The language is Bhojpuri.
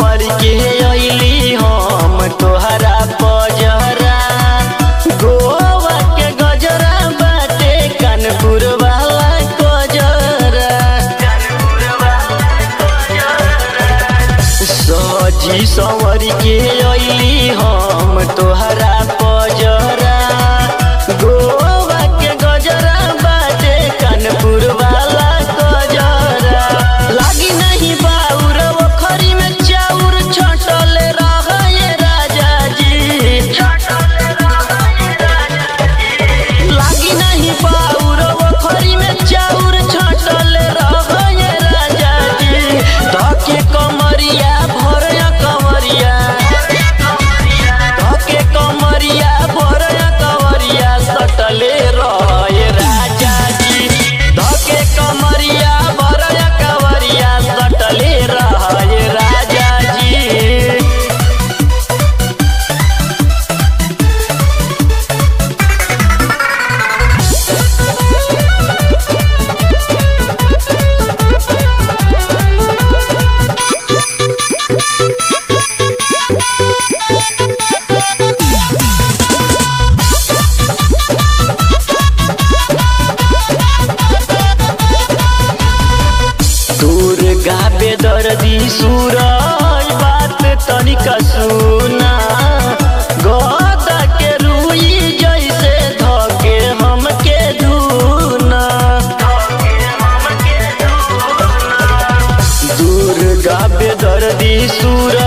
संवर के अइली हम तोहरा पजरा गोवा के गजरा बाटे कानपुर वाला गजरा सजी संवर के अइली हम तोहरा पजरा गोवा के गजरा बाटे कानपुर वाला गजरा लागी नहीं बाउर ओखरी में चाउर छटल रहे राजा जी लागी नहीं बाउर ओखरी में चाउर छटल रहे राजा जी धके कमरिया भरया कमरिया धके कमरिया भरया कमरिया सटले रहे राजा जी धके कमरिया भरया कमरिया सटले रहे राजा जी दूर गाबे दर्दी सूरज बात तनिका सुना गदा के रुई जैसे धके हमके धुना दूर गाबे दर्दी सूरज